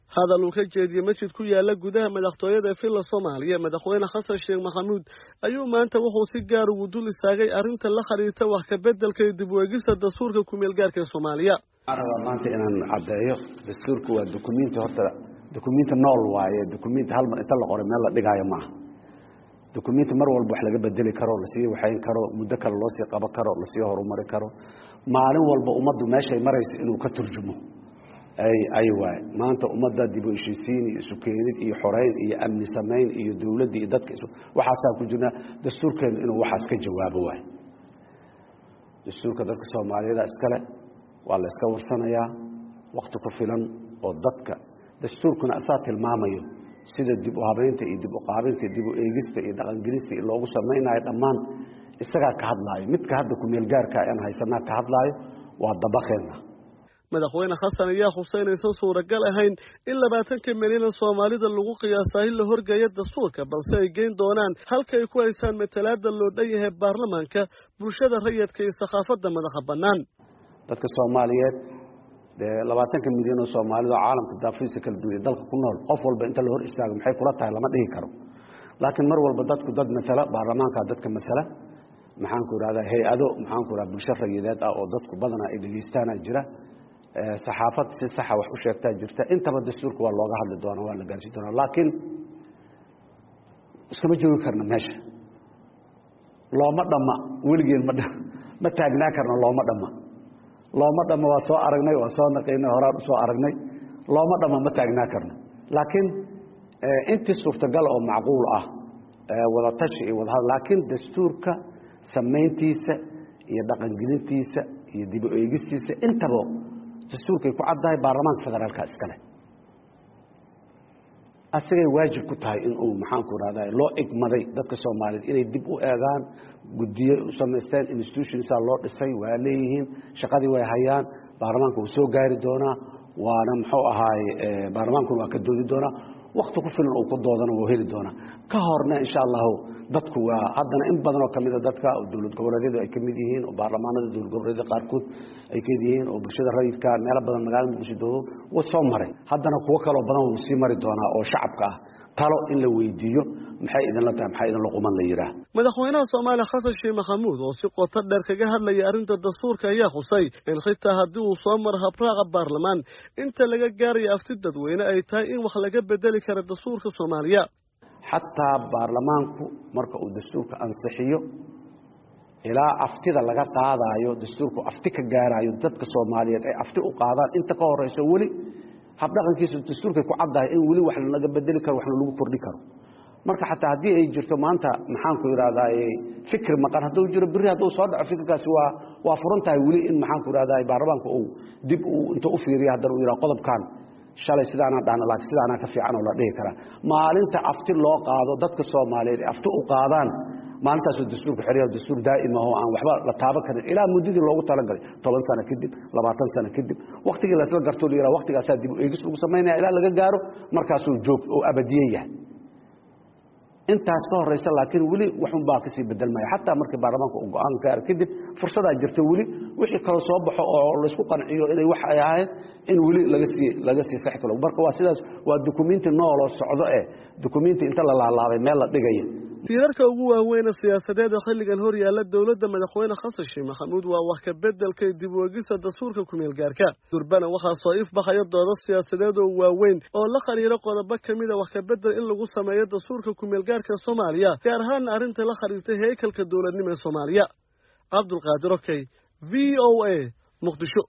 hadal uu ka jeediyey masjid ku yaala gudaha madaxtooyada villa soomaaliya madaxweyne xasan sheekh maxamuud ayuu maanta wuxuu si gaar ugu dul istaagay arrinta la xiriirta wax kabeddelka iyo dib u eegista dastuurka kumeel gaarka ee soomaaliya waxaan rabaa maanta inaan caddeeyo dastuurku waa dukumiinti horta dukumiinti nool waaye dukumiinti hal mar inta la qoray meel la dhigaayo maaha dukumiinti mar walba wax laga bedeli karo lasii waxayn karo muddo kale loo sii qaban karo lasii horumari karo maalin walba ummaddu meeshay marayso inuu ka turjumo ay waay maanta ummadda dib u heshiisiin iyo isukeenid iyo xoreyn iyo amni samayn iyo dowladda iyo dadka waxaasaa ku jirnaa dastuurkeenu inuu waxaas ka jawaabo waay dastuurka dadka soomaaliyada iskale waa la iska warsanayaa wakti ku filan oo dadka dastuurkuna asaa tilmaamayo sida dib u habeynta iyo dib u qaabinta dib u eegista iyo dhaqangelista iyo loogu samaynayo dhammaan isagaa ka hadlaayo midka hadda kumeel gaarka aan haysanaa ka hadlaayo waa dabaqeenna madaxweyne xasan ayaa xuseynaysan suuragal ahayn in labaatanka milyanan soomaalida lagu qiyaasaa in la horgeeya dastuurka balse ay geyn doonaan halka ay ku haysaan matalaada loo dhan yahay baarlamaanka bulshada rayidka iyo sakhaafadda madaxa bannaan dadka soomaaliyeed dee labaatanka milyan oo soomaalida oo caalamka daafiisa kala duwanya dalka ku nool qof walba inta la hor istaago maxay kula tahay lama dhihi karo laakiin mar walba dadku dad masala baarlamaanka dadka masala maxaanku idhahdaa hay-ado maxaanku idhahda bulsho rayideed ah oo dadku badanaa ay dhegeystaana jira saxaafad si saxa wax u sheegtaa jirta intaba dastuurka waa looga hadli doonaa waa la gaarsiin doonaa laakiin iskama joogi karna meesha looma dhamma weligeen ma ma taagnaa karna looma dhamma looma dhamma waa soo aragnay waa soo naqaynay horaan usoo aragnay looma dhamma ma taagnaa karno laakiin intii suurtagal oo macquul ah wadatashi iyo wadahad laakiin dastuurka samayntiisa iyo dhaqangelintiisa iyo dib u eegistiisa intaba dastuurkay ku caddahay baarlamaanka federaalka iskale asigay waajib ku tahay in uu maxaanku rahda loo igmaday dadka soomaaliyeed inay dib u eegaan guddiye u samaysteen institutionsaa loo dhisay waa leeyihiin shaqadii way hayaan baarlamaanka wuu soo gaari doonaa waana muxuu ahaay baarlamaankuna waa ka doodi doonaa wakti ku filan uu ku doodana wuu heli doonaa ka horna insha allahu dadku waa haddana in badan oo kamida dadka dowlad goboleedyadu ay kamid yihiin oo baarlamaanada dowlad goboleedyada qaarkood ay kamid yihiin oo bulshada rayidka meelo badan magaalada muqdisho doodo wuu soo maray haddana kuwo kaloo badan wuu sii mari doonaa oo shacabka ah talo in la weydiiyo maxay idinla tahay maxaa idinla quman la yidhaah madaxweynaha soomaaliya xasan sheekh maxamuud oo si qoto dheer kaga hadlaya arrinta dastuurka ayaa xusay in xitaa haddii uu soo maro habraaca baarlamaan inta laga gaarayo afti dadweyne ay tahay in wax laga bedeli kara dastuurka soomaaliya xataa baarlamaanku marka uu dastuurka ansixiyo ilaa aftida laga qaadaayo dastuurku afti ka gaaraayo dadka soomaaliyeed ay afti u qaadaan inta ka horeyso weli habdhaqankiisa dastuurkay ku caddahay in weli wax laga bedeli karo waxna lagu kordhi karo marka xataa haddii ay jirto maanta maxaanku idhahdaa fikri maqan hadduu jiro berri hadduu soo dhaco fikirkaasi waa waa furan tahay weli in maxaanku idhahdaa baarlamaanka uu dib uu inta u fiiriya haddana uu yidhaha qodobkan shalay sidaanaa dhahna laakiin sidaanaa ka fiican oo la dhihi karaa maalinta afti loo qaado dadka soomaaliyeed afti u qaadaan maalintaasoo dastuurka xerya dastuur daa'ima oo aan waxba la taaban karin ilaa muddadii loogu talagalay toban sano kadib labaatan sano kadib waktigii lasla gartoo la yidhaha waktigaasaa dib u eegis lagu samaynaya ilaa laga gaaro markaasuu joog oo abadiye yahay intaas ka horeysa laakiin weli waxun baa kasii bedelmaya xataa markii baarlamaanka uu go-aan gaaro kadib fursadaa jirta weli wixii kale soo baxo oo laysku qanciyo inay wax ay ahayd in weli lagasii laga sii sax kalo marka waa sidaas waa dukumiinti nooloo socdo eh dukumiinti inta la laalaabay meel la dhigaya tiirarka ugu waaweyne siyaasadeeda xilligan hor yaalla dowladda madaxweyne xasan sheekh maxamuud waa wax ka beddelka dib u egista dastuurka kumeel gaarka durbana waxaa soo ifbaxaya doodo siyaasadeed oo waaweyn oo la xiriira qodobo ka mida wax ka beddel in lagu sameeyo dastuurka kumeel gaarka soomaaliya gaar ahaana arrinta la xiriirtay heykalka dowladnimo ee soomaaliya cabdulqaadir okey v o a muqdisho